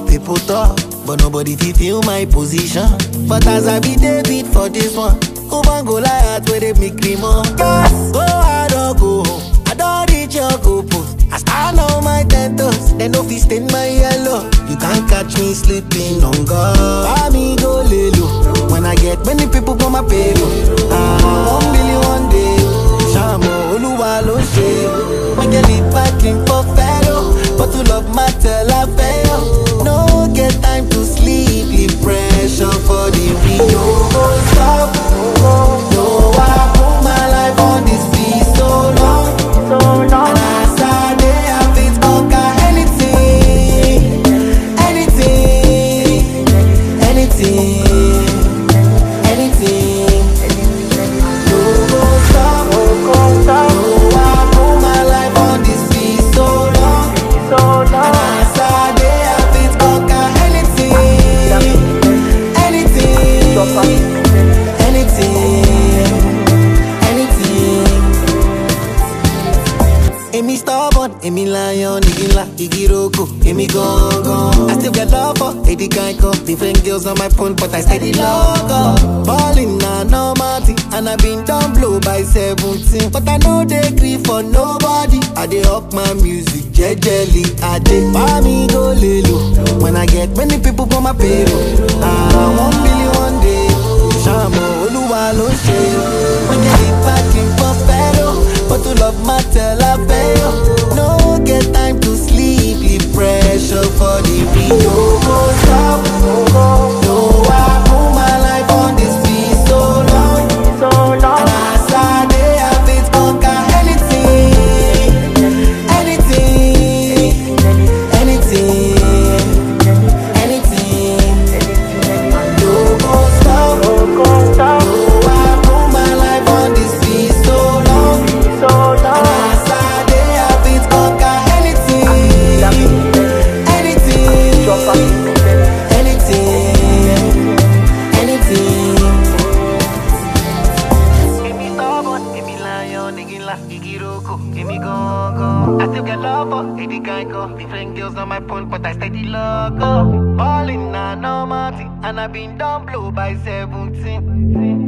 talk, people talk, but nobody fit feel my position. But as I be David for this one, Oban Goliath where they make me more. Yes, go hard or go home. I don't reach your goal post. I stand on my ten toes, they no fit stain my yellow. You can't catch me sleeping on God. Buy me go lay low. When I get many people on my payroll. Ah, one million one day. Shamo Oluwa ló ṣe. Make a lead back in for fellow. But to love matter la fail. No get time to sleep, leave pressure for the real. No go stop. No, I put my life on this beat so long. And as I dey, I fit conquer anything, anything, anything, anything. No go stop. No, I put my life on this beat so long. And as I dey, I fit conquer anything, anything, anything. Èmi stubborn, èmi lion, igi ńlá, igi roko, èmi gangan. I still get love for Eddie Kanko. Different girls on my phone, but I steady logo. Ballin' na normal thing, and I been down blow by 17. But I know they grieve for nobody. I dey up my music, jejely. I dey buy me go lelo. When I get many people on my payroll. Ah, one million one day. Shamo Oluwa ló ṣe. Wọ́n jẹ́ ìbákin fún fẹ́ràn. But to love matter la fail. No get time to sleep, leave pressure for the real. No go stop. No, I put my life on this beat so long. And as I dey, I fit conquer anything, anything, anything, anything. No go stop. No, I put my life on this beat so long. And as I dey, I fit conquer anything, anything, anything, anything. Èmi stubborn, èmi lion, igi ńlá, igi roko, èmi gangan. I still get love for Eddie Kanko. Different girls on my phone, but I steady logo. Ballin' na normal thing, and I been down blow by 17.